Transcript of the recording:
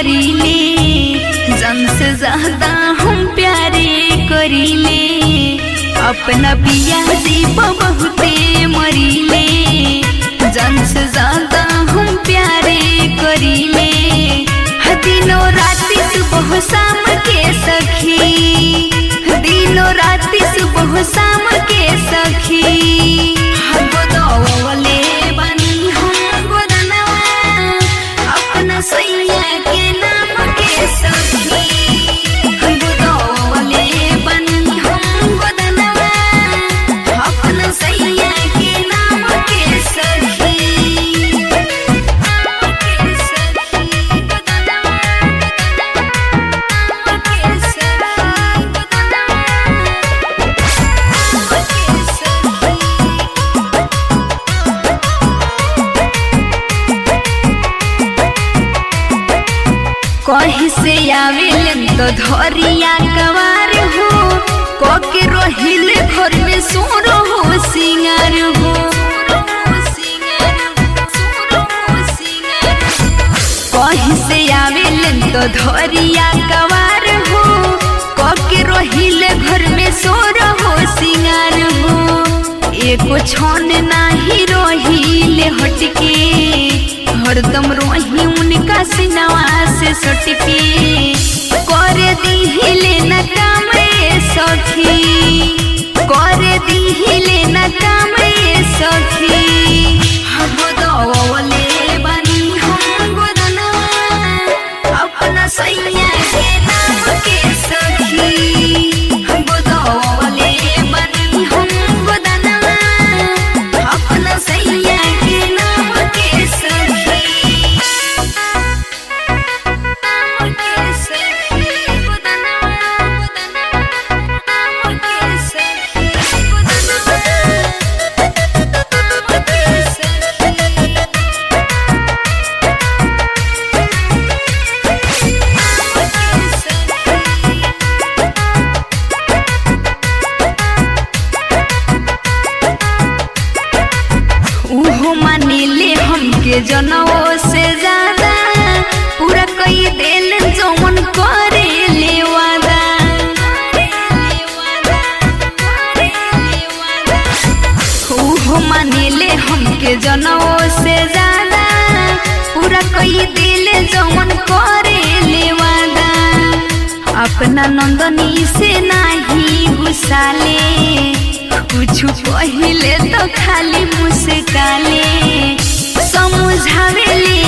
मरीले जन से ज्यादा हम प्यारे करीले अपना पिया से बहुते मरीले जन से ज्यादा हम प्यारे करीले दिनों राति सुबह शाम के सखी दिनों राति सुबह शाम के सखी हम गोदौले बनी हम गोदनवा अपना सैया के नाम के सखी हम गोदौले बनी हम गोदनवा अपना सैया के नाम के सखी के सखी गोदनवा के सखी गोदनवा के सखी कहीं से आवेल तो धरिया कवार हो कके रोहिल घर में सोरो हो सिंगार हो कहीं से आवेल तो धरिया कवार हो कके रोहिल घर में सोरो हो सिंगार हो एको छन नाही रोहिले हटके हरदम रोही उनका सिनवा से सटके कर दिहिले न काम ए सखी कर दिहिले न काम ए सखी हम गोदौले बनी हम गोदनवा अपना सैया के नाम के सखी हम गोदौले बनी हम गोदनवा अपना सैया के नाम के सखी नाम के सखी गोदनवा गोदनवा नाम के सखी गोदनवा नाम के सखी उहो मानिले हमके जनवो से ज्यादा पूरा कई दिल जौन करे ले वादा उहो मानिले हमके जनवो से ज्यादा पूरा कई दिल जौन करे ले वादा अपना नंदनी से नाही गुस्साले कुछ पहिले तो खाली मुस्काले समझावेले